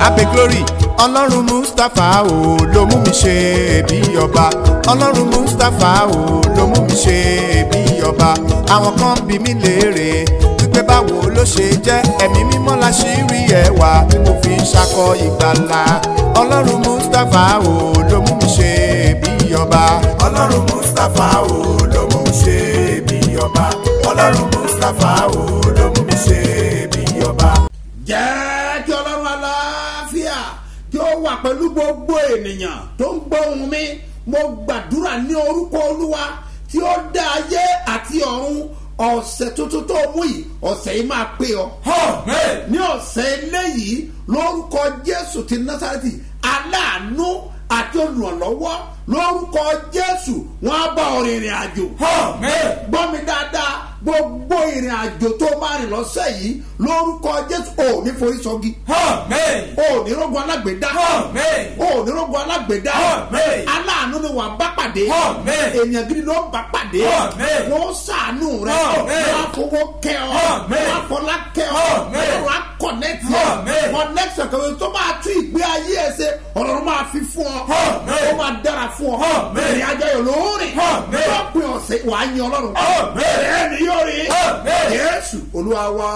abe glory ọlọ́run mustapha o ló mú mi ṣe bí ọba ọlọ́run mustapha o ló mú mi ṣe bí ọba àwọn kan bí mi léèrè wípé báwo ló ṣe jẹ́ ẹ̀mí mímọ́ la ṣì rí ẹwà tí mo fi ń ṣakọ ìgbàlà ọlọ́run mustapha o ló mú mi ṣe bí ọba ọlọ́run mustapha o ló mú mi ṣe bí ọba ọlọ́run mustapha o ló mú mi ṣe bí ọba. jẹ́ kí ọlọ́run aláfíà kí ó wà pẹ̀lú gbogbo ènìyàn tó ń gbọ́ ohùn mi mo gbàdúrà ní orúkọ olúwa tí ó dá ayé àti ọ̀run ọ̀sẹ̀ tuntun tó mú yìí ọ̀sẹ̀ yìí máa pé ọ. ní ọ̀sẹ̀ eléyìí lórúkọ jésù ti násàrẹ́tì aláàánú àti olùrànlọ́wọ́ lórúkọ jésù wọn á bá ọ rìnrìn àjò. gbọ́ mi dáadáa gbogbo ìrìn àjò tó máa rìn lọ́sẹ̀ yìí lórúkọ jésù ò ní forí sọ́gi. ò ní rógun alágbèédá. ò ní rógun alágbèédá. aláàánú ni wà bá pàdé. èèyàn gidi ló bá pàdé. wọ́n sàánú rẹ̀. wọ́n á fowó kẹ́ ọ. wọ́n á fọlá kẹ́ ọ. wọ́n á kọ̀nẹ́tì ọ. kọ̀nẹ́tì ọ̀kẹ́ tó máa tún ìgbé ayé ẹ̀ ṣe ọ̀rọ̀ máa fi fún ọ. ó máa dára fún ọ. ìrìn àjò yòó lóòrìn. lọ́pìn ọ̀sẹ̀ wàá yan ọlọ́run. bẹ́ẹ̀ ni yóò rí. jésù olúwa wa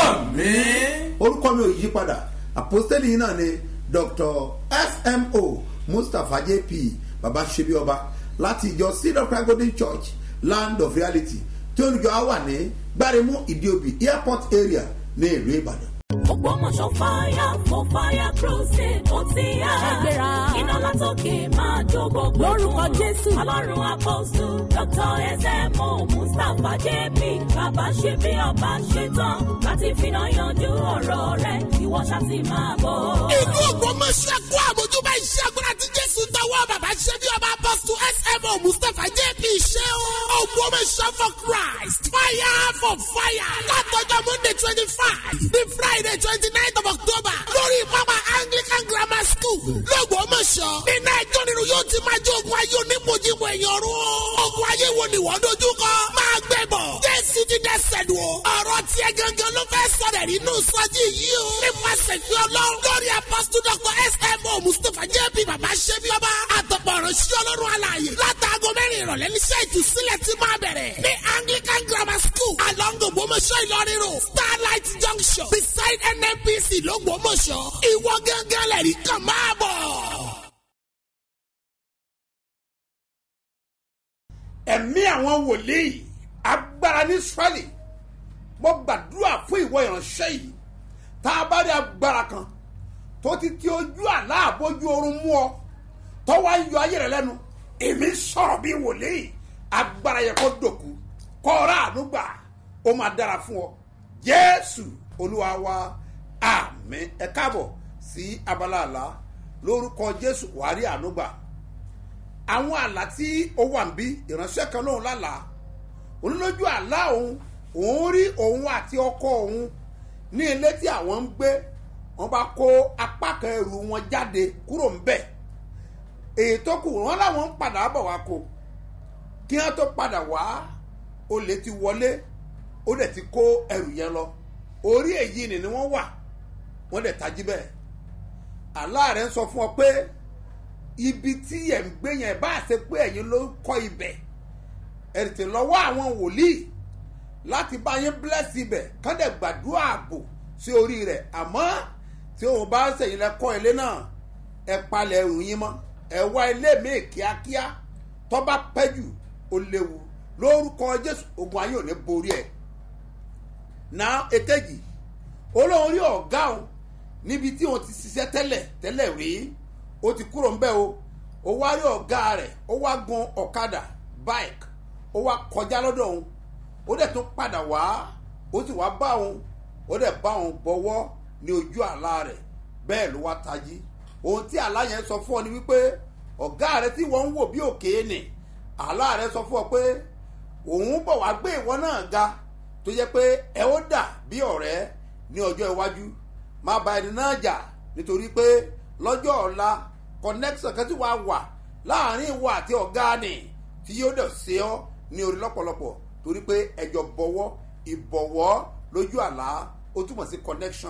orúkọ mi ò yí padà àpòstẹ́lì yìí náà ni dr smo mustapha jp baba sebi ọba láti ìjọ seed of christ golden church land of reality tí olùjọ á wà ní gbáremú ìdíòbí airport area ní ìlú ìbàdàn. Ògbómọ̀ṣọ́ fire for fire crusade ó ti yá. Ṣẹ́gbẹ́ra. Iná látòkè máa jó gbogbo. Lórúkọ Jésù. Ọlọ́run apọ́sù Dr. SMO Mustapha JP bàbá ṣe bí ọba ṣe tán láti finá yanjú ọ̀rọ̀ rẹ̀ ìwọ ṣá ti máa bọ̀. ìlú ògbómọ̀ṣẹ́ kó àmójúbá iṣẹ́ agbára tí jésù tọwọ́ bàbá ṣe bí ọba apọ́sù smo mustapha jp ṣe o. ògbómọ̀ṣẹ́ for christ fire for fire látọjọ́ monday twenty five ní friday twenty nine of october lórí pápá anglican grammar school lọ́gbọ́mọ̀ṣọ́ nínú ẹjọ́ nínú yóò ti máa jẹ́ ogun ayé onímọ̀jìmọ̀ èèyàn rú. ogun ayé wo ni wọ́n dojú kọ máa gbẹ bọ̀ jésù ti dẹ́sẹ̀ lù ọ́ ọ̀rọ̀ tiẹ̀ gangan ló fẹ́ sọ̀rọ̀ nínú sọ́jí yìí o. nípasẹ̀ fi ọlọ́run lórí apọ́sítù dr smo mustapha jp bàbá ṣẹ́bi ọba àtọ̀pọ̀ ìránṣẹ́ ọlọ́run alààyè látàgọ́ mẹ́rin ìrọ̀lẹ́ níṣẹ́ ìtúsílẹ̀ ti máa bẹ̀rẹ̀ ní anglican grammar school along ògbómọ̀ṣọ́ ìlọrin road starlight junction beside nnpc lọ́gbọ́mọ̀ṣọ́ ìwọ gángan lẹ́rìí kan máa bọ̀. ẹ̀mí àwọn wòlíì agbára ní israẹli mo gbàdúrà fún ìwọ ìránṣẹ́ yìí tá a bá rí agbára kan tó ti ti ojú àlá àbójú oorun mú ọ tó wá ń yọ ayé rẹ lẹ́nu èmi sọ̀rọ̀ bí wòlíì agbára yẹ kó dòkú kó ọ̀rá ànúgbà ó máa dára fún ọ jésù olúwa wa àmì ẹ káàbọ̀ sí abala àlá lórúkọ jésù wàá rí ànúgbà àwọn àlá tí ó wà ń bí ìránṣẹ́ kan lóhùn lálàá onílójú àlá òun òun rí òun àti ọkọ òun ní ilé tí àwọn ń gbé wọn bá kó apá kan ẹrù wọn jáde kúrò ń bẹ̀ èyí tó kù wọn làwọn ń padà bọ̀ wá kó kí wọn tó padà wá olè ti wọlé ó dẹ̀ ti kó ẹrù yẹn lọ orí èyí ni ni wọ́n wà wọ́n dẹ̀ tají bẹ́ẹ̀ àlá rẹ̀ ń sọ fún ọ pé ibi tí ẹ̀ ń gbé yẹn bá ṣe pé ẹ̀yin ló kọ́ ibẹ̀ ẹ̀ tètè lọ́wọ́ àwọn wòlíì láti bá yín bless ibẹ̀ kán dẹ̀ gbàdúrà ààbò sí orí rẹ̀ àmọ́ tí òun bá ṣèyìn lẹ kọ́ ilé náà ẹ palẹ̀ ẹrù yín mọ́ ẹ wá ilé míì kíákíá tó bá pẹ́ jù ó léwu lórúkọ jésù ogun ayé ò ní borí ẹ̀ náà èkejì olóhùn rí ọ̀gá òun níbi tí òun ti ṣiṣẹ́ tẹ́lẹ̀ tẹ́lẹ̀ rí ó ti kúrò ń bẹ́ o ó wá rí ọ̀gá rẹ̀ ó wá gun ọ̀kadà bike ó wá kọjá lọ́dọ̀ òun ó dẹ̀ tún padà wá ó sì wá bá òun ó dẹ̀ bá òun bọ́wọ́ ní ojú àlá rẹ̀ bẹ́ẹ̀ ló wá tají ohun tí àlá yẹn sọ fún ọ ni wípé ọ̀gá rẹ̀ tí wọ́n ń wò bí òkè nì àlá rẹ̀ sọ fún ọ pé òun bọ̀ wá gbé ìwọ náà ga tó yẹ pé ẹ ó dà bí ọ̀rẹ́ ní ọjọ́ iwájú má ba ẹni náà jà nítorí pé lọ́jọ́ ọ̀la connection kan tí wàá wà láàrin ìwọ àti ọ̀gá ni tí yóò dẹ̀ ṣe ọ́ ní orí lọ́pọ̀lọpọ̀ torí pé ẹjọ́ bọ̀wọ́ ìbọ̀wọ́ lójú àlá ó túmọ̀ sí connection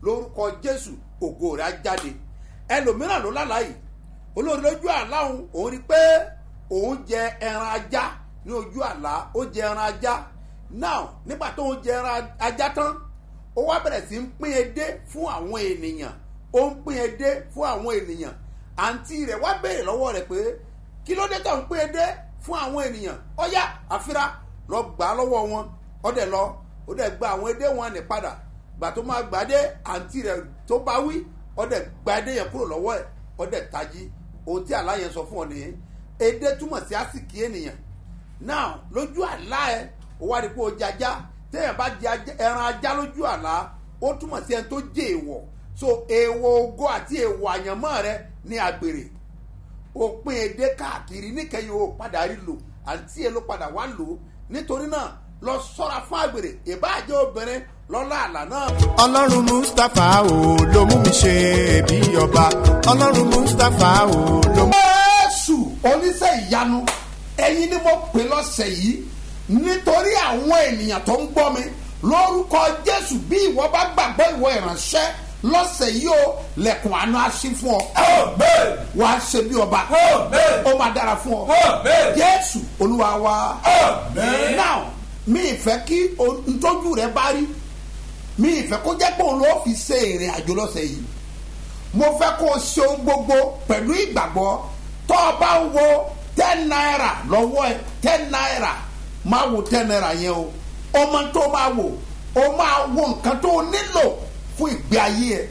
lórúkọ jésù ògo rẹ̀ á jáde ẹlòmíràn ló lálàá yìí olórí lójú àlá òun òun rí pé òun jẹ ẹran ajá ní ojú àlá ó jẹ ẹran ajá now nígbà tó ń jẹ ẹran ajá tán ó wá bẹ̀rẹ̀ sí ń pín edé fún àwọn ènìyàn ó ń pín edé fún àwọn ènìyàn àǹtí rẹ̀ wá béèrè lọ́wọ́ rẹ̀ pé kí ló dé tó ń pín edé fún àwọn ènìyàn ọ̀yá àfírà lọ gbà á lọ́wọ́ wọn ó dẹ̀ lọ ó dẹ̀ gba àwọn edé wọn ní padà gbà tó máa gbà dé àǹtí rẹ̀ tó bá wí ó dẹ̀ gba edé yẹn kúrò lọ́wọ́ ẹ̀ ó dẹ̀ tají ohun tí àlá yẹn sọ fún ọ nìyẹn edé túmọ̀ sí àsìkí ènìyàn now lójú àlá ẹ ó wá rí pé ó jajá téèyàn bá jẹ ajá- ẹran ajá lójú àlá ó túmọ̀ sí ẹni tó jẹ èèwọ̀ so èèwọ̀ ògo àti èèwọ̀ àyànmọ́ rẹ ní àgbèrè òpin èdè káàkiri níkẹyìn ó padà rí lò àǹtí ẹ ló padà wá lò ó nítorí náà lọ sọ́ra fún àgbèrè ìbáàjẹ́ obìnrin lọ́lá àlá náà. ọlọ́run mustapha o ló mú mi ṣe bí ọba ọlọ́run mustapha o ló mú. jésù oníṣẹ́ ìyanu ẹ̀yin ni mo pè lọ́sẹ̀ yìí nítorí àwọn ènìyàn tó ń gbọ́ mi lórúkọ jésù bí ìwọ bá gbàgbọ́ ìwọ ìránṣẹ́ lọ́sẹ̀ yìí o lẹ̀kùn àánú á ṣí fún ọ wàá ṣe bí ọba ó máa dára fún ọ jésù olúwa wa now mi ìfẹ́ kí o- ntọ́jú rẹ bá rí mi ìfẹ́ kó jẹ́ pé òun ló fi ṣe ìrìn àjò lọ́sẹ̀ yìí mo fẹ́ kó o ṣe ohun gbogbo pẹ̀lú ìgbàgbọ́ tó o bá ń wo ten naira lọ́wọ́ ẹ ten naira máa wo ten naira yẹn o ọmọ tó máa wò o máa wo nǹkan tó o nílò fún ìgbé ayé ẹ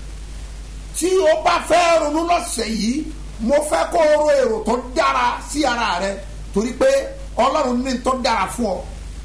tí o bá fẹ́ ronú lọ́sẹ̀ yìí mo fẹ́ kó o ro èrò tó dára sí ara rẹ torí pé ọlọ́run ní tó dára fún ọ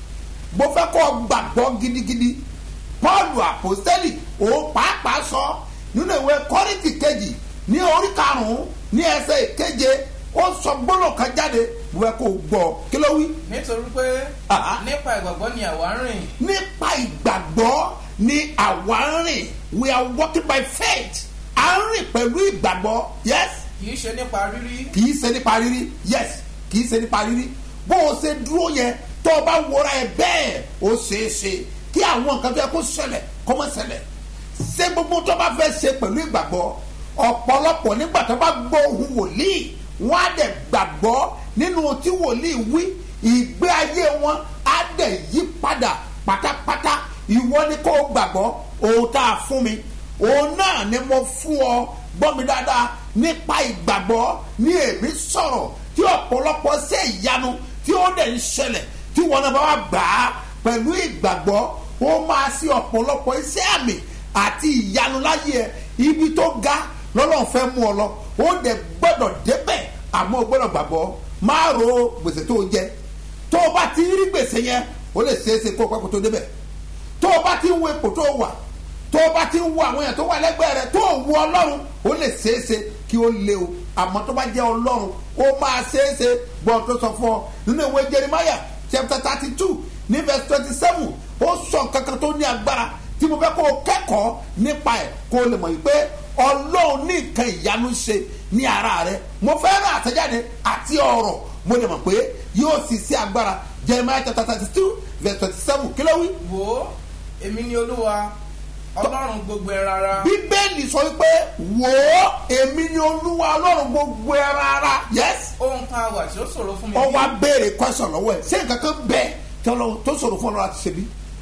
mo fẹ́ kó o gbàgbọ́ gidigidi paulu apostoli òun pàápàá sọ nínú ìwé kọ́rìntì kejì ní orí karùn-ún ní ẹsẹ̀ ìkeje ó sọ gbọ́dọ̀ kan jáde mo fẹ́ kó o gbọ́ kí ló wí. nítorí pé Àhá. nípa ìgbàgbọ́ ni àwa ń rìn nípa ìgbàgbọ́ ni àwa ń rìn we are walking by faith à ń rìn pẹ̀lú ìgbàgbọ́ yes kì í ṣe nípa rírí kì í ṣe nípa rírí yes kì í ṣe nípa rírí bó o ṣe dúró yẹn tó o bá wọra ẹ bẹ́ẹ̀ ó ṣeé ṣe kí àwọn nǹkan tó yẹ kó ṣẹlẹ̀ kó má ṣẹlẹ̀ ṣé gbogbo tó bá fẹ́ ṣe pẹ̀lú ìgbàgbọ́ ọ̀pọ̀lọpọ̀ nígbà tó bá gbọ́ ohun wòlíì wọ́n á dẹ̀ gbàgbọ́ nínú tí wòlíì wí ìgbé ayé wọn á dẹ̀ yí padà pátápátá ìwọ ni kó o gbàgbọ́ ohun tá a fún mi òun náà ni mo fún ọ gbọ́ mi dáadáa nípa ìgbàgbọ́ ní èmi sọ̀rọ̀ tí ọ̀pọ̀lọpọ̀ ṣe ìyanu tí ó dẹ̀ ń ṣẹlẹ̀ tí wọn náà bá wà gbà á pẹ̀lú ìgbàgbọ́ ó máa ṣe ọ̀pọ̀lọpọ̀ iṣẹ́ àmì àti ìyanu láyé ẹ ibi tó ga lọ́lọ́run fẹ́ mú ọ lọ ó dẹ̀ gbọ́dọ̀ débẹ̀ àmọ́ o gbọ́dọ̀ gbàgbọ́ máa ro gbèsè tó o jẹ tó o bá ti rí gbèsè yẹn ó lè ṣeé ṣe kó o pẹ́ kó tó débẹ̀ tó o bá ti ń wo ipò tó o wà tó o bá ti ń wo àwọn èèyàn tó wà lẹ́gbẹ̀ẹ́ rẹ tó o wo ọlọ́run ó lè ṣeéṣe kí ó lé o àmọ́ tó bá jẹ́ ọlọ́run ó máa ṣeéṣe gbọ́n tó sọ fún ọ nínú ìwé jeremiah chapter thirty two ní verse twenty seven ó sọ nǹkan kan tó ní agbára tí mo fẹ́ kó o kẹ́kọ̀ọ́ nípa ẹ̀ kó o lè mọ̀ yìí pé ọlọ́run ní nǹkan ìyanu ṣe ní ara rẹ mo fẹ́ rán àtẹ̀jáde àti ọ̀rọ̀ mo lè mọ̀ pé yóò sì sí agbára jeremiah chapter thirty two verse twenty seven kí ló wí wò ó èmi ni olúwa ọlọ́run gbogbo ẹ rárá bíbélì sọ wípé wò ó èmi ni olúwa ọlọ́run gbogbo ẹran ara yes ohun kan wà tí ó ṣòro fún mi ọ bí? wá béèrè question lọ́wọ́ ẹ̀ ṣé nǹkan kan bẹ tí Ọlọ́run- tó ṣòro fún ọlọ́run láti ṣe bí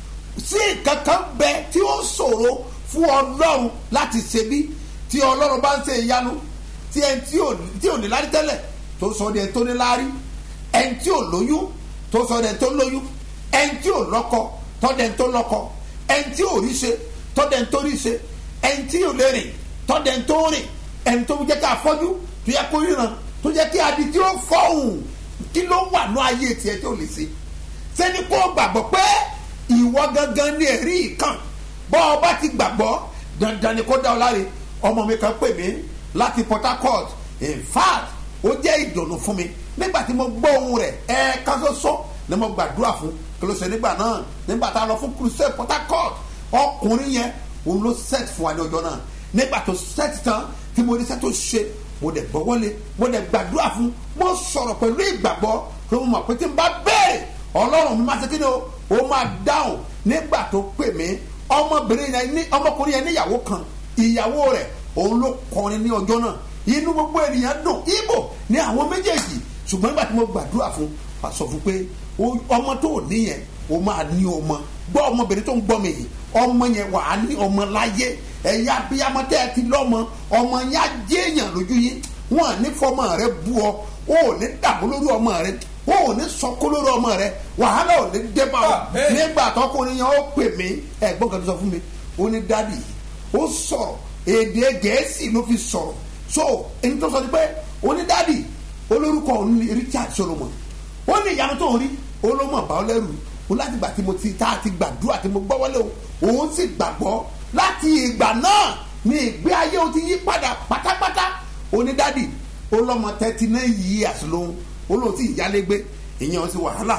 ṣé nǹkan kan bẹ tí ó ṣòro fún ọlọ́run láti ṣe bí tí ọlọ́run bá ń ṣe ìyanu tí ẹni tí ò tí ò ní lárí tẹ́lẹ̀ tó sọ ní ẹni tó ní lárí ẹni tí ò lóyún tó sọ ní ẹni tó lóyún ẹni tí ò lọ́kọ tọ́dẹ̀ ẹni tó lọ́kọ ẹni tí ò rí ṣe tọ́dẹ̀ ẹni tó rí ṣe ẹni tí ò lè rìn tọ́dẹ̀ ẹni tó rìn ẹni tó jẹ́ ká afọ́jú tó yẹ kó ríran tó jẹ́ kí adi tí ó fọ́hùn kí ló wà ní ayé tiẹ̀ tí ò lè ṣe sẹ́ni kó gbàgbọ́ pé ìwọ gangan ní ẹ̀rí ìkàn bọ́ ọ bá ti gbàgbọ́ dandan ni kó dá ọ láre ọmọ mi kan pè mí láti Port Harcourt in fact ó jẹ́ ìdùnnú fún mi nígbà tí mo gbọ́ ohun rẹ̀ ẹ̀ẹ̀kan ṣoṣo ni mo gbàdúrà fún kí ló ṣe nígbà náà nígbà tá a lọ fún crusade Port Harcourt ọkùnrin yẹn òun ló set fún wa ní ọjọ́ náà nígbà tó set tán tí mo ní sẹ́ tó ṣe mo dẹ̀ gbọ́ wọlé mo dẹ̀ gbàdúrà fún mo sọ̀rọ̀ pẹ̀lú ìgbàgbọ́ tó mo mọ̀ pé tí n bá béèrè ọlọ́run mi máa ṣe kí ni o ó máa dáhùn nígbà tó pè mí ọmọbìnrin yẹn ní ọmọkùnrin yẹn níyàwó kan ìyàwó rẹ̀ òun ló kọrin ní ọjọ́ náà inú gbogbo ènìyàn dùn ibo ní àwọn méjèèjì ṣùgbọ́n nígbà tí mo gbàdúrà fún wa sọ fún pé o- ọmọ tó o níyẹn o máa ní ọmọ gbọ́ ọmọbìnrin tó ń gbọ́ mi yìí ọmọ yẹn wà á ní ọmọ láyé ẹ̀yin abiyamọ tẹ́ ẹ ti lọ́mọ ọmọ yẹn á jẹ́ èèyàn lójú yín wọn à ní fọmọ rẹ bú ọ o ò ní dàbó lórí ọmọ rẹ o ò ní sọkó lórí ọmọ rẹ wàhálà ò ní dé bá ọ Amen. nígbà tọkùnrin yẹn ó pè mí ẹ̀gbọ́n kan tó sọ fún mi ó ní dádì ó sọ̀rọ̀ èdè gẹ̀ẹ́sì ló fi sọ̀rọ̀ so ẹni tó sọ ni pé ó ní dádì olórúkọ òun ni Richard Solomon ó ní ìyanu tó ń rí olómọ bá ọ lẹ́rù ó láti gbà tí mo ti tá a ti gbàdúrà tí mo gbọ́ wọlé o òun sì gbàgbọ́ láti ìgbà náà ni ìgbé ayé o ti yí padà pátápátá ó ní dádì ó lọ́mọ thirty nine years lòun ó lóun sì yálégbé ìyẹn ó sì wàhálà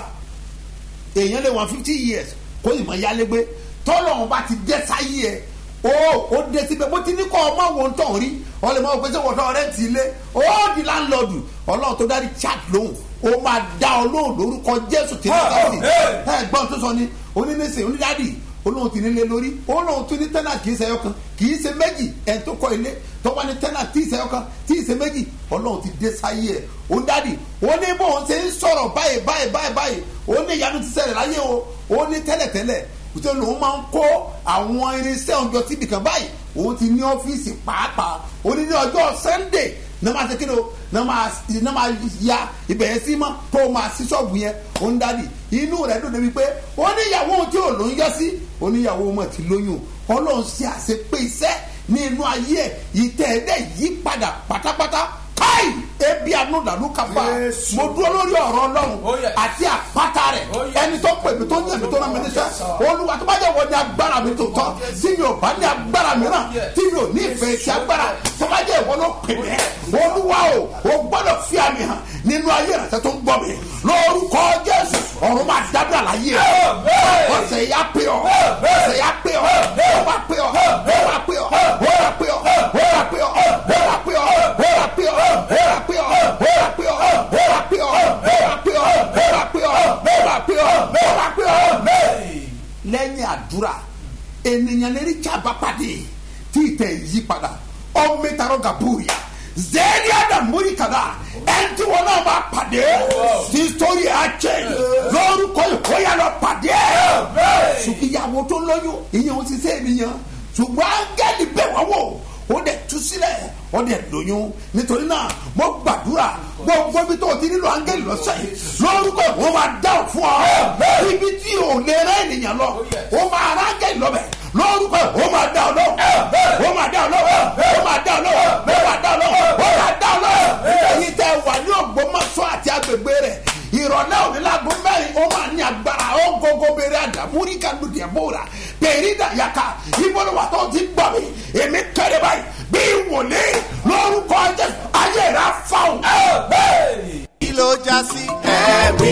èèyàn lè wọn fifty years kó sì mọ yálégbé tọ́lọ́run bá ti dé sáyé ẹ̀ ó ó dé síbẹ̀ bó ti ní kọ́ ọmọ wọn tó ń rí ọlẹ́ mọ́ pé sẹ́wọ́n tó rẹ́ǹtì ilé ó di láńlọ́ọ̀dù ọlọ́run tó dárí chat lóhùn ó máa dá ọ lóhùn lórúkọ jésù tí ní sáyé ẹ gbọ́n tó sọ ni onínísìn onídàádì olóhùn ti nílé lórí olóhùn tún ní tẹ́nà kì í ṣe ẹyọ kan kì í ṣe méjì ẹ̀ tó kọ́ ilé tó wá ní tẹ́nà tí ì ṣe ẹyọ kan tí ì ṣe méjì ọlọ́run ti dé sáyé ẹ̀ onídàádì ó ní bóun ṣe ń sọ̀rọ̀ báyìí báyìí báyìí báyìí ó ní ìyanu ti ṣẹlẹ̀ láyé o ó ní tẹ́lẹ̀tẹ́lẹ̀ kùtẹ́ lòun máa ń kó àwọn irinṣẹ́ ọjọ́ síbi kan báyìí òun ti ní ọ́fíìsì pàápàá ó ní ní ọjọ́ sunday ní máa ṣe kí ni o ní máa ní máa ya ibẹ̀ yẹn sí mọ́ tó o máa sí ṣọ́ọ̀bù yẹn ó ń dádì inú rẹ̀ dùn débi pé ó ní ìyàwó ohun tí ò ló ń yọ sí ó ní ìyàwó ọmọ ti lóyún ọlọ́run ṣe àṣepé iṣẹ́ ní inú ayé ẹ̀ ìtẹ̀ ẹ̀dẹ̀ yí padà pátápátá káì ebi anúdàlú kápá Jésù. mo dúró lórí ọ̀rọ̀ ọlọ́run Oh, yes. àti àpáta rẹ̀ Oh, yes. ẹni tó pè mí tó yàn mí tó rán mi níṣẹ́ olúwa tó bá jẹ́ wọ́n ní agbára mi tó tọ́ tí mi ò bá ní agbára mìíràn tí mi ò ní ìfẹ́ sí agbára tó bá jẹ́ ìwọ́n ló pè mí olúwa o o gbọ́dọ̀ fi àmì hàn nínú ayé ìrẹsẹ̀ tó ń gbọ́ mi lórúkọ jésù ọ̀run máa dábìlà láyé ẹ̀ ọ̀sẹ̀ yá pé ọ ọ̀sẹ̀ yá pé ọ ó wá pé ọ ó wá pé ọ ó wá pé ọ ó wá pé ọ ó wá pé ọ ó wá pé ọ ó wá pé ọ ó wá pé ọ ó wá pé ọ ó wá pé ọ ó wá pé ọ ó wá pé ọ ó wá pé ọ ó wá pé ọ. lẹ́yìn àdúrà ènìyàn lè rí jábá pàdé tí ìtẹ̀ yí padà ọmọ ìtarọ̀ gàbúrìà zẹ́ẹ̀lì àdàmúrì kàdá ẹni tí wọn náà máa pàdé tí sórí ẹ̀ á jẹ́ lórúkọ ìkóyà lọ pàdé ṣùgbọ́n ìyàwó tó lóyún ìyẹn ò ti sẹ́ ènìyàn ṣùgbọ́n áńgẹ́lì bẹ̀ wọ́n wò ó dẹ̀ tú sílẹ̀ ó dẹ̀ lóyún nítorí náà mo gbàdúrà gbogbo ibi tó o ti nílò áńgẹ́lì lọ́sẹ̀ yìí lórúkọ ìwọ́n máa dáhùn fún ọ ibi tí o lè rẹ́ ènìyàn lọ ó máa rá áńgẹ́lì lọ́bẹ̀ lórúkọ ìwọ́n máa dá ọ lọ́wọ́ ó máa dá ọ lọ́wọ́ ó máa dá ọ lọ́wọ́ ó máa dá ọ lọ́wọ́ ó máa dá ọ lọ́wọ́ èyí tẹ wà ní Ògbómọ̀ṣọ́ àti agbègbè rẹ̀ ìrọ̀lẹ́ òní lágbo mẹ́rin ó máa ní agbára ó gógó bèrè àdàmúrí kàdùdì ẹ̀bùrà pèrè dàyàkà ìbọ̀lùwà tó ti gbọ̀ mí èmi kẹ́rẹ́ báyìí bí wòlé lórúkọ Jésù ayé rẹ̀ fáwọn. kí ló já sí ẹ̀rí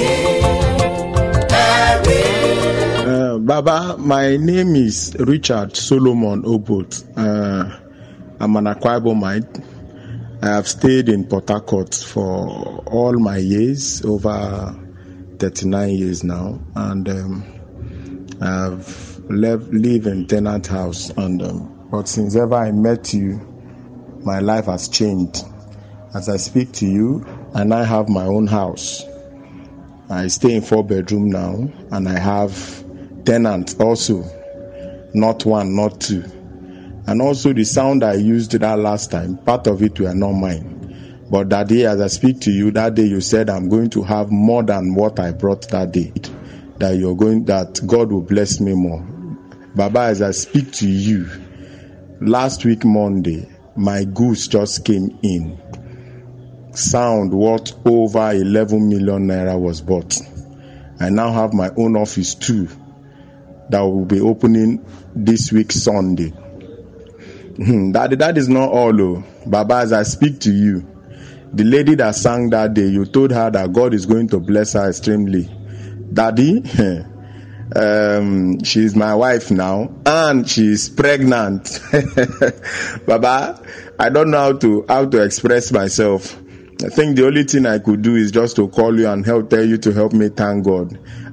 ẹ̀rí. Uh, Baba, my name is Richard Solomon Obot. Uh, I'm an Akwa Ibomite. I have stayed in Port Harcourt for all my years, over 39 years now, and um, I've left, live in tenant house. And um, but since ever I met you, my life has changed. As I speak to you, and I have my own house. I stay in four bedroom now, and I have tenants also, not one, not two. And also the sound I used that last time, part of it were not mine. But that day, as I speak to you, that day you said I'm going to have more than what I brought that day. That you're going, that God will bless me more. Baba, as I speak to you, last week Monday, my goods just came in. Sound worth over 11 million naira was bought. I now have my own office too that will be opening this week Sunday. Hmm, that, that is not all, oh. Baba, as I speak to you, the lady that sang that day, you told her that God is going to bless her extremely. Daddy, um, she's my wife now, and she's pregnant. Baba, I don't know how to how to express myself. I think the only thing I could do is just to call you and help tell you to help me thank God.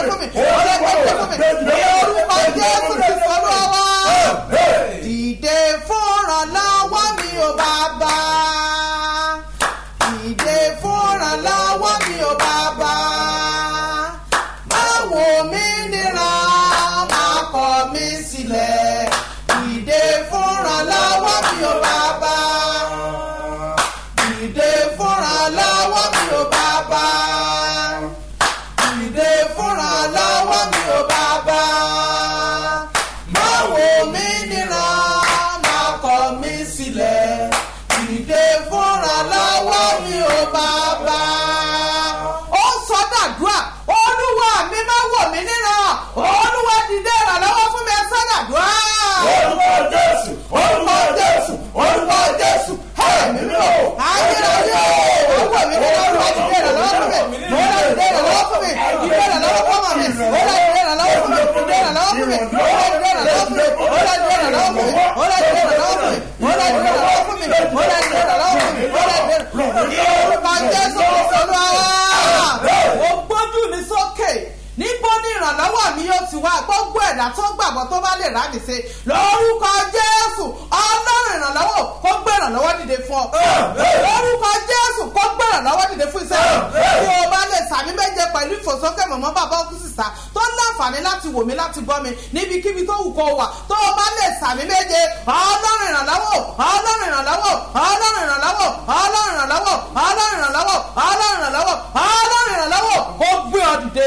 fún mi ó yá gbé dìde fún mi ní orúkọ jésù ti sọ̀rọ̀ wá. dìde fúnra lọ́wọ́ mi ò bàbá dìde fúnra lọ́wọ́ mi ò bàbá báwo mi nira máa kọ̀ mí sílẹ̀ dìde fúnra lọ́wọ́ mi ò bàbá dìde fúnra lọ́wọ́ mi ò bàbá dìde fúnra lọ́wọ́ mi ò bàbá báwo mi nira máa kọ̀ mí sílẹ̀ dìde fúnra lọ́wọ́ mi ò bàbá. ó sọ dàdúrà olúwa mi máa wò mí níran olúwa dìde ìrànlọ́wọ́ fún mi ẹ sọ dàdúrà. orúkọ jésù orúkọ jésù orúkọ jésù ẹ̀mí mi ò. ayérayé ó wò mí níran olúwa dìde ìrànlọ́wọ́ fún mi olúwa dìde ìrànlọ́wọ́ fún mi dìde ìrànlọ́wọ́ fún mi olúwa dìde ìrànlọ́wọ́ fún mi dìde ìrànlọ́wọ́ fún mi olúwa dìde ìrànlọ́wọ́ fún mi olúwa dìde ìrànlọ́wọ́ fún mi olúwa dìde ìrànlọ́wọ́ fún mi olúwa dìde ìrànlọ́wọ́ fún mi olúwa dìde ìrànlọ́wọ́ fún mi olúwa dìde ìrànlọ́wọ́ fún mi ní orúkọ jésù olúwa ó gbójú mi sókè níbo ni ìrànlọ́wọ́ mi yóò ti wá gbogbo ẹ̀dá tó gbàgbọ́ tó bá lè rà mí ṣe lórúkọ jésù ọlọ́run ìrànlọ́wọ́ kó gbé ìrànlọ́wọ́ dìde fún ọ lórúkọ jésù kó gbé ìrànlọ́wọ́ dìde fún iṣẹ́ rẹ tí o bá lè sàmì méje pẹ̀lú ìfòsókè mọ̀mọ́ bàbá òkú sísá tó láǹfààní láti wò mí láti gbọ́ mi níbikíbi tó wù kó wà tó o bá lè sàmì méje ọlọ́run ìrànlọ́wọ́ ọlọ́run ìrànlọ́wọ́ ọlọ́run ìrànlọ́wọ́ ọlọ́run ìrànlọ́wọ́ ọlọ́run ìrànlọ́wọ́ ọlọ́run ìrànlọ́wọ́ ọlọ́run ìrànlọ́wọ́ kó gbé ọ dìde.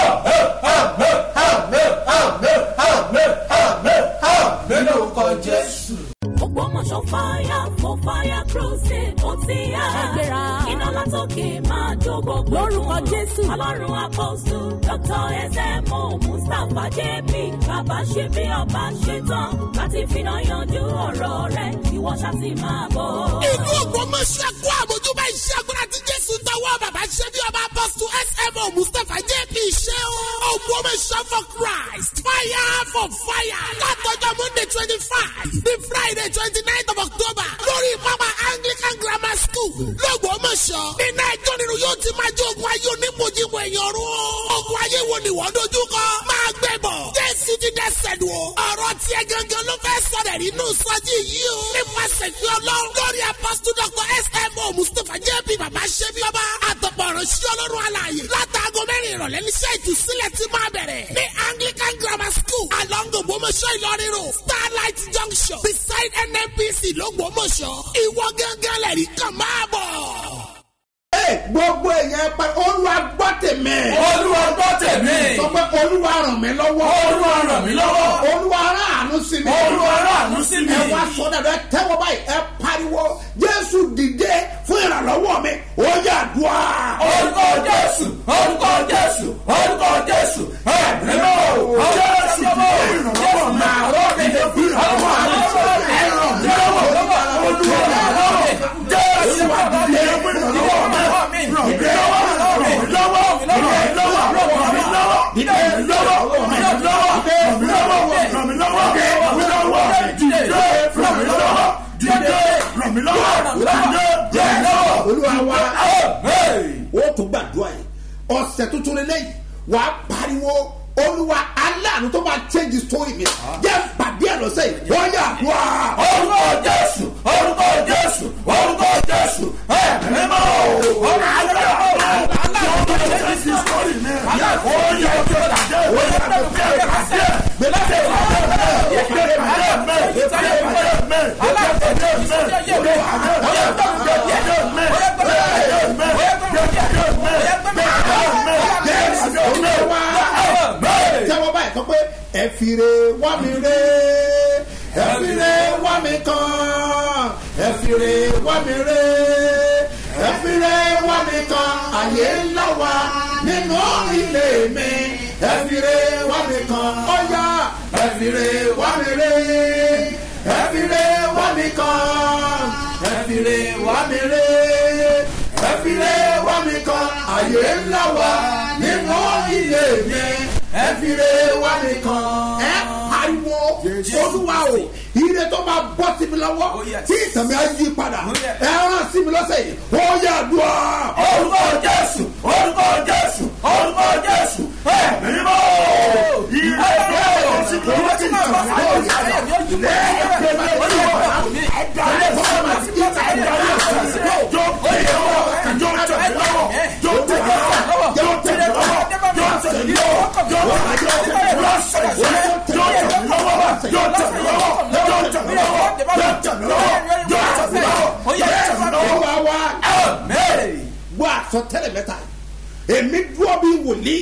nínú orúkọ jésù. Ògbómọ̀ṣọ́ fire for fire crusade ó ti yá. Ṣàgbéra. Iná látòkè máa jó gbogbo. Lórúkọ Jésù. Ọlọ́run àpọ́sù Dr. S.M.O. Mustapha J.P. Bàbá ṣe bí ọba ṣe tán láti finá yanjú ọ̀rọ̀ rẹ̀. Ìwọ ṣá ti máa bọ̀. ìlú ògbómọ̀ṣẹ́ kó àmójúbá iṣẹ́ agbára tí jésù tọwọ́ bàbá ṣe bí ọba apọ́sù smo mustapha jp ṣe o. ògbómọ̀ṣẹ́ for christ fire for fire látọjọ́ monday twenty five the friday twenty nine of october lórí pápá anglican grammar school lọ́gbọ́mọ̀ṣọ́ nínú ẹjọ́ nínú yóò ti máa jẹ́ ogun ayé onímọ̀jìmọ̀ èèyàn rú o. ogun ayé wo ni wọ́n dojú kọ máa gbẹ bọ̀ jésù ti dẹ́sẹ̀ lù o. ọ̀rọ̀ tiẹ̀ gangan ló fẹ́ sọ̀rọ̀ nínú sọ́jí yìí o. nípasẹ̀ fi ọlọ́run lórí apọ́sítù dr smo mustapha jp bàbá ṣẹ́bi ọba àtọ̀pọ̀ ìránṣẹ́ ọlọ́run alààyè látàgọ́ mẹ́rin ìrọ̀lẹ́ níṣẹ́ ìtúsílẹ̀ ti máa bẹ̀rẹ̀ ní anglican grammar school along ògbómọ̀ṣọ́ ìlọrin road starlight junction beside nnpc lọ́gbọ́mọ̀ṣọ́ ìwọ gángan lẹ́rìí kan máa bọ̀. Ee, gbogbo èèyàn pa olúwa gbọ́ tèmi. olúwa gbọ́ tèmi. sọ pé olúwa ràn mí lọ́wọ́. olúwa ràn mí lọ́wọ́. olúwa rán àánú sí mi. olúwa ráàánú sí mi. ẹ wá sọ dàbẹ tẹ́wọ́ báyìí ẹ pariwo jésù dìde fún ìrànlọ́wọ́ mi ó yà dùá. orúkọ jésù orúkọ jésù orúkọ jésù ẹ̀mí ló jésù dìde ìrànlọ́wọ́ mi. àrọ́ mi lè fi ìrànlọ́wọ́ mi. ẹ̀rọ mi lọ́wọ́ olúwa lọ́wọ́ jésù dìde fún ìrànlọ́wọ́ mi. ràn mí lọ́wọ́ ràn mí lọ́wọ́ ràn mí lọ́wọ́ ràn mí lọ́wọ́ ràn mí lọ́wọ́ ràn mí lọ́wọ́ ràn mí lọ́wọ́ ràn mí lọ́wọ́ ràn mí lọ́wọ́ ràn mí lọ́wọ́ dìde ràn mí lọ́wọ́ dìde ràn mí lọ́wọ́ dìde ràn mí lọ́wọ́. olúwa wa Amen. ó tún gbàdúrà yìí ọ̀sẹ̀ tuntun lélẹ́yìí wàá pariwo olúwa aláàánú tó máa change story mi jẹ́ pàdé ẹ̀ lọ́sẹ̀ yìí wọ́n yà wá. orúkọ jésù orúkọ jésù orúkọ jésù ẹ mímọ́ ọ̀rọ̀ alẹ́ ọ̀rọ̀ ọ̀rọ̀ jésù sọ́ọ̀rì mi ó yẹ kí o dàdé ó yẹ kí o dàdé kàdé gbèsè ìpàdé mẹ́ ìpàdé mẹ́ ìpàdé mẹ́ ìpàdé mẹ́ tẹ́wọ́ báyìí sọ pé ẹ fìrè wá mi rè ẹ fìrè wá mi kàn ẹ fìrè wá mi rè ẹ fìrè wá mi kàn àyè ńlá wa nínú ilé mi ẹ fìrè wá mi kàn ọ̀yà ẹ fìrè wá mi rè ẹ fìrè wá mi kàn ẹ fìrè wá mi rè ẹ fìrè wá mi kàn àyè ńlá wa nínú ilé mi ẹ fìrè wá mi kàn ẹ pariwo olúwa o ire tó máa bọ́ sí mi lọ́wọ́ tí ìtàn mi á yí padà ẹ rán sí mi lọ́sẹ̀ yìí ó yà dùn ọ́. orúkọ jésù orúkọ jésù orúkọ jésù ẹ mímọ́ ìrẹ́ ìrẹ́ òsì kò wọ́n ti náà wọ́n fà yóò yára yóò jù lẹ́ ẹgbẹ́ mi ó yẹ wọ́n ẹ̀dá ẹ̀ fọ́ ma ti kí ẹ̀dá ẹ̀ yóò jó tẹ̀lé lọ́wọ́ yóò tẹ̀lé lọ́wọ́ yóò tẹ̀lé lọ́wọ́ yóò tẹ̀lé lọ́wọ́ yóò tẹ̀lé lọ́wọ́ yóò tẹ̀lé lọ́wọ́ lọ́sẹ̀ yóò tẹ̀lé lọ́wọ́ yóò tẹ̀lé lọ́wọ́ yóò tẹ̀lé lọ́wọ́ yóò tẹ̀lé lọ́wọ́ yóò tẹ̀lé lọ́wọ́ yóò tẹ̀lé lọ́wọ́ olúwa wa amen. gbọ́ àsọtẹ́lẹ̀ mẹ́ta èmi dúró bí wòlíì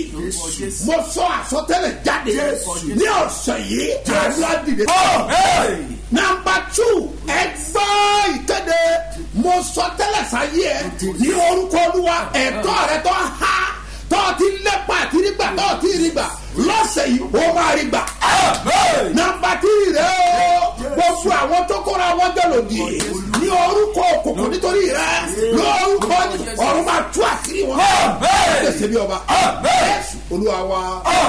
mo sọ àsọtẹ́lẹ̀ jáde ní ọ̀sẹ̀ yìí àdúrà dìde. Amen. nàmbà tù ẹ gbọ́ ìkéde mo sọ tẹ́lẹ̀ sáyé ẹ ní orúkọ olúwa ẹ̀tọ́ rẹ tó há tó ti lépa àti rígbà tó ti rígbà lọ́sẹ̀ yìí ó máa rígbà. Amen. nàmbà tí rẹ o gbogbo àwọn tó kóra wọn jọ lòdì ní orúkọ òkùnkùn nítorí rẹ lórúkọ ọ̀run máa tú àṣírí wọn. Amen. ẹ ṣe bí ọba. Amen. Jésù olúwa wa.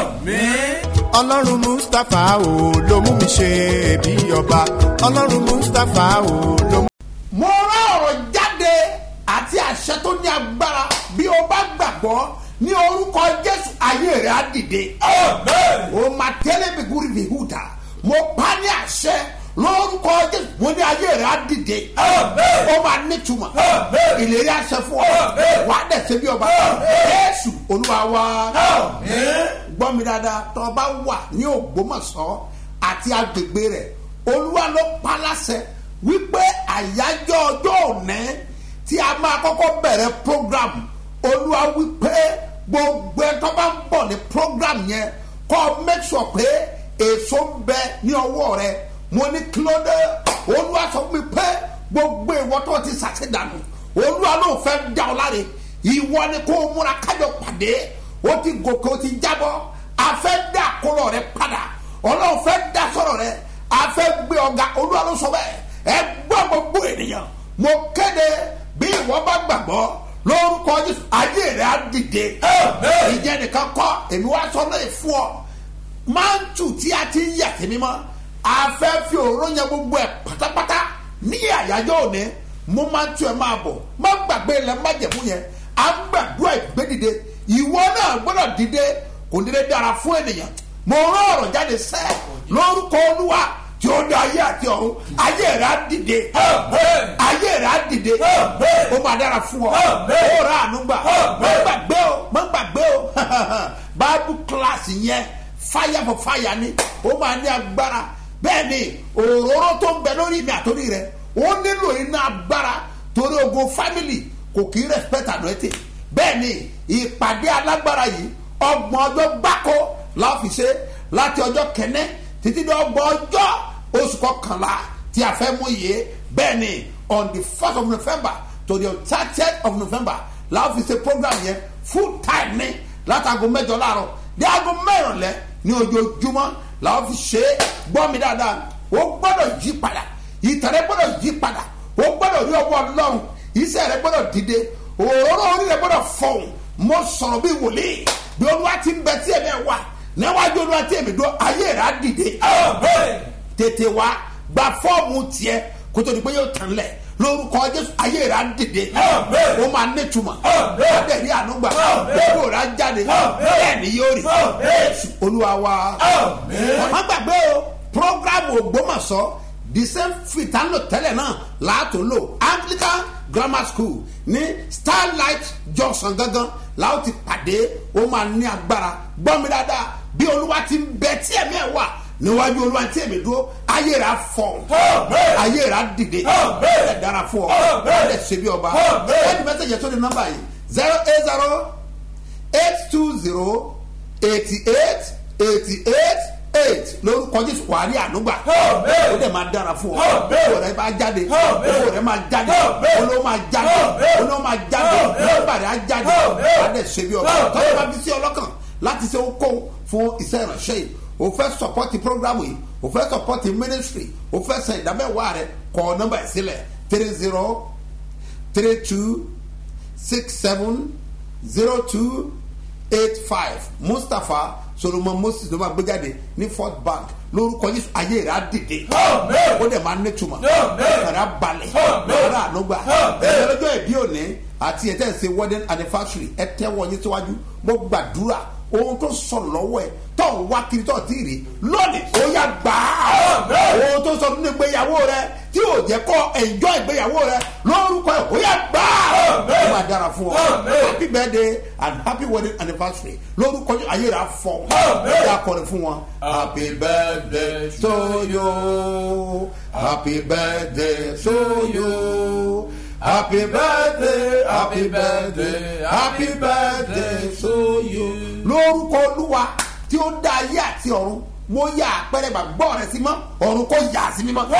Amen. ọlọ́run mustapha o ló mú mi ṣe bí ọba ọlọ́run mustapha o ló mú. mo rán ọ̀rọ̀ jáde àti àṣẹ tó ní agbára bí o bá gbàgbọ́ ní orúkọ jésù ayé rẹ̀ á dìde. Amen. o ma tẹ́lẹ̀ bí gúrí bí hùtà mo pa ní àṣẹ lórúkọ jésù mo ní ayé rẹ̀ á dìde. Amen. ó máa nítumọ̀ Amen. ìlérí àṣẹ fún ọ Amen. wà á dẹ̀ ṣe bí ọba jésù olúwa wa Amen. gbọ́ mi dáadáa tó o bá wà ní ògbómọ̀ṣọ́ àti agbègbè rẹ̀ olúwa ló pa láṣẹ wípé àyájọ́ ọjọ́ òní tí a máa kọ́kọ́ bẹ̀rẹ̀ program olúwa wípé gbogbo ẹ̀ tó bá ń bọ̀ ní program yẹn kọ́ make sure pé èso ń bẹ ní ọwọ́ rẹ mo ní kílódé olúwa sọ fún mi pé gbogbo ìwọ tó ti ṣàṣedànù olúwa ló fẹ́ dá ọ láre ìwọ ni kó o múra kájọ pàdé o ti gòkè o ti jábọ́ a fẹ́ dá àkólọ rẹ padà ọlọ́run fẹ́ dá sọ̀rọ̀ rẹ a fẹ́ gbé ọ̀gá olúwa ló sọ bẹ́ẹ̀ ẹ gbọ́ gbogbo ènìyàn mo kéde bí ìwọ bá gbàgbọ́ lórúkọ jésù ayé rẹ á dìde Amen. ìjẹ́ nìkan kọ́ èmi wá sọ lóye fún ọ máńtù tí a ti ń yà sí mímọ́ a fẹ́ fi òróró yẹn gbogbo ẹ̀ pátápátá ní àyájọ́ òní mo máa ń tú ẹ máa bọ̀ má gbàgbé ilẹ̀ májẹ̀mú yẹn a ń gbàdúrà ìgbédìde ìwọ náà gbọ́dọ̀ dìde kò dédé dára fún ènìyàn mo rán ọ̀rọ̀ jáde sẹ́ lórúkọ olúwa tí ó dá ayé àti ọ̀run ayé rẹ̀ á dìde Amen. ayé rẹ̀ á dìde Amen. ó máa dára fún ọ Amen. ó rà àánú gbà má Amen. gbàgbé o má gbàgbé o bible class yẹn fire for fire ni ó máa ní agbára bẹ́ẹ̀ ni òróró tó ń bẹ lórí mi àtòrí rẹ ó nílò iná agbára torí ogun family kò kí respect anointing bẹ́ẹ̀ ni ìpàdé alágbára yìí ọgbọ̀n ọjọ́ gbáko la fi ṣe láti ọjọ́ kẹ́nẹ́ títí dé ọgbọ̀n ọjọ́ oṣù kọkànlá tí a fẹ́ mú yìí bẹ́ẹ̀ ni on the first of november to the thirtieth of november la fi ṣe program yẹn full time ní látago mẹ́jọ láàárọ̀ dé aago mẹ́rànlẹ́ ní ojoojúmọ́ la fi ṣe é gbọ́ mi dáadáa o gbọ́dọ̀ yí padà ìtẹ̀rẹ́ gbọ́dọ̀ yí padà o gbọ́dọ̀ rí ọwọ́ ọlọ́run iṣẹ́ rẹ gbọ́dọ̀ dìde òróró orí rẹ gbọ́dọ̀ fọ̀hún mo sọ̀rọ̀ bí wòlíì bí olúwa ti ń bẹ tí èmi ẹ̀ wà níwájú olúwa tí èmi dó ayé rẹ á dìde Amen. tètè wá gba fọ́ọ̀mù tiẹ̀ kó tó di pé yóò tán lẹ̀ lórúkọ jésù ayé rà dìde ó máa nítumọ̀ adẹ̀rí ànúgbà gbogbo rà jáde bẹ́ẹ̀ ni yóò rí jésù olúwa wa. wọ́n gbàgbé o programu ògbómọ̀ṣọ́ the same fit à ń lò tẹ́lẹ̀ náà láàtò lò anglican grammar school ní starlight junction gangan láwọn ti pàdé ó máa ní agbára gbọ́ mi dáadáa bí olúwa ti ń bẹ tí ẹ̀mí ẹ̀ wà níwájú olúwa tí èmi dúró ayé rà fọ ayé rà dìde ẹ dára fún ọ ẹ ṣe bí ọba ẹni mẹsẹgì tó di nọmba yìí zero eight zero eight two zero eighty eight eighty eight eight lórúkọ jésù wà á rí ànúgbà ó dẹ̀ máa dára fún ọ owó rẹ bá jáde owó rẹ máa jáde olówó máa jáde olówó máa jáde olówó rẹ á jáde wà á dẹ̀ ṣe bí ọba tọ́jú bá bí sí ọlọ́kàn láti ṣe okòó fún iṣẹ́ ìránṣẹ́ yìí o fẹ́ sọpọ́tì programu yìí o fẹ́ sọpọ́tì ministry o fẹ́ sẹ ìdámẹ́wàá rẹ kọ nọmba ẹ̀ sílẹ̀ three zero three two six seven zero two eight five mustapha solomon moses ló máa gbé jáde ní fort bank lórúkọ yìí ayé rẹ á dìde ó dẹ̀ máa nítumọ̀ ẹ̀rọ á balẹ̀ ẹ̀rọ ànúgbà ẹ̀rọ lọ́jọ́ ìbí òní àti ẹ̀tẹ́ ìṣe wedding anniversary ẹ̀ tẹ́wọ́ yín síwájú mo gbàdúrà ohun tó sọ lọ́wọ́ ẹ̀ tó ń wá kiri tó ti rí lónìí ó yá gbà á ohun tó sọ nínú ìgbéyàwó rẹ tí ò jẹ́ kọ́ ẹ̀jọ́ ìgbéyàwó rẹ lórúkọ ẹ̀ ó yá gbà á ó máa dára fún ọ happy birthday and happy wedding anniversary lórúkọ ayé rẹ afọ ó yá kọrin fún wọn happy birthday to you happy birthday to you. Happy birthday, happy birthday, happy birthday to you. Lórúkọ Olúwa tí ó dá ayé àti ọ̀run, mo yà àpẹẹrẹ gbàgbọ́ rẹ sí mọ́, ọ̀run kò yà sí mímọ́.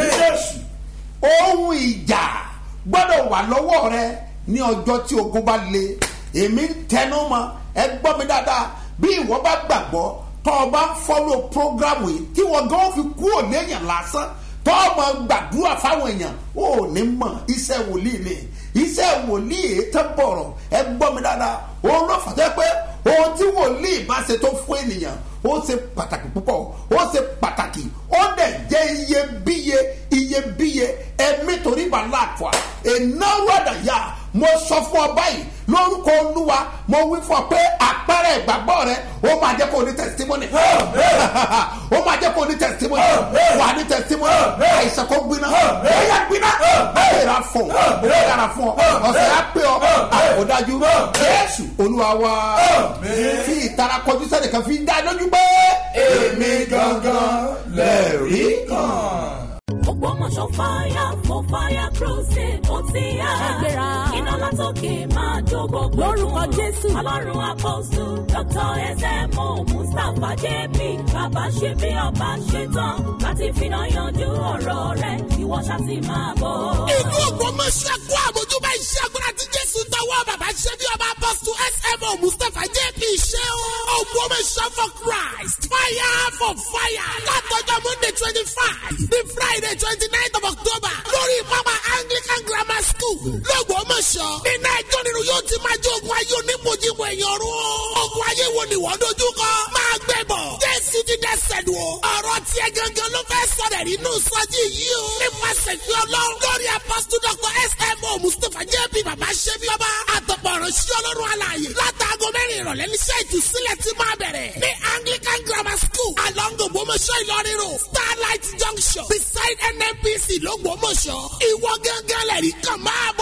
Ohun ìjà gbọ́dọ̀ wà lọ́wọ́ rẹ ní ọjọ́ tí ogun bá le. Èmi ń tẹnu mọ́, ẹ gbọ́ mi dáadáa, bí ìwọ bá gbàgbọ́, tọ́ ọ bá ń fọ́lọ́ prógrámù yìí, tí wọ́n gan fi kú òléyàn lásán tọ́ọ̀mọ̀ gbàdúrà fáwọn èèyàn ò ní mọ̀ iṣẹ́ wòlíì ni iṣẹ́ wòlíì tẹ́ bọ̀rọ̀ ẹ gbọ́ mi dáadáa òun ló fàtẹ́ pé ohun tí wòlíì bá ṣe tó fún ènìyàn ó ṣe pàtàkì púpọ̀ ó ṣe pàtàkì ó dẹ̀ jẹ́ iyebíye iyebíye ẹ̀mí torí bá láàfọ̀ ìnáwó àdàyà mo sọ fún ọ báyìí lórúkọ olúwa mo wí fún ọ pé àpẹẹrẹ ìgbàgbọ́ rẹ ó máa jẹ́ kó o ní testimony ó máa jẹ́ kó o ní testimony wà á ní testimony àìsàn kó gbiná ẹ̀yà gbiná ẹ̀yà fún ọ ó dára fún ọ ọ̀sẹ̀ á pé ọ àkódájú jésù olúwa wa fi ìtara kọjú sẹ́nìkan fi dá lójú pé èmi gangan lẹ́ẹ̀rí kan. Ògbómọ̀ṣọ́ fire for fire crusade ó ti yá. Ṣàgbéra. Iná látòkè máa jó gbogbo. Lórúkọ Jésù. Ọlọ́run apọ́sù Dr. S.M.O. Mustapha J.P. Bàbá ṣe bí ọba ṣe tán láti finá yanjú ọ̀rọ̀ rẹ̀. Ìwọ ṣáàtì máa bọ̀. Ìlú Ògbómọ̀ṣọ́ kó àmójúbá iṣẹ́ agbára tí Jésù tọwọ́ bàbá ṣe bí ọba apọ́sù S.M.O. Mustapha J.P. ṣe o. Ògbómọ̀ṣọ́ for Christ fire for fire. Látọjọ́ Monday twenty five ní Friday twenty nine of October lórí pápá Anglican Grammar School lọ́gbọ̀ọ́mọ̀ṣọ́. Nínú ẹjọ́ nínú yóò ti máa jẹ́ ogun ayé onímọ̀jìmọ̀ èèyàn rú. Ogun ayé wo ni wọ́n dojú kọ? Máa gbẹ bọ̀. Jésù ti dẹ́sẹ̀ lù ọ́. Ọ̀rọ̀ tiẹ̀ gangan ló fẹ́ sọ̀rọ̀ nínú sọ́jí yìí o. Nípasẹ̀ fi ọlọ́run lórí apọ́sítù Dr. S.M.O. Mustapha J.P. Bàbá Ṣẹ́bí Ọba. Àtọ̀pọ̀ ọ̀rọ̀ sí ọlọ́run alààyè. Látàgọ́ mẹ́rin ìrọ̀lẹ́ níṣẹ́ ìtúsílẹ̀ ti máa bẹ̀rẹ̀. Ní Anglican Grammar School, along Ògbómọ̀ṣọ́ Ìlọrin Road, Starlight Junction, beside NNPC lọ́gbọ̀ọ́mọ̀ṣọ́. Ìwọ gángan lẹ̀rí kan máa bọ̀.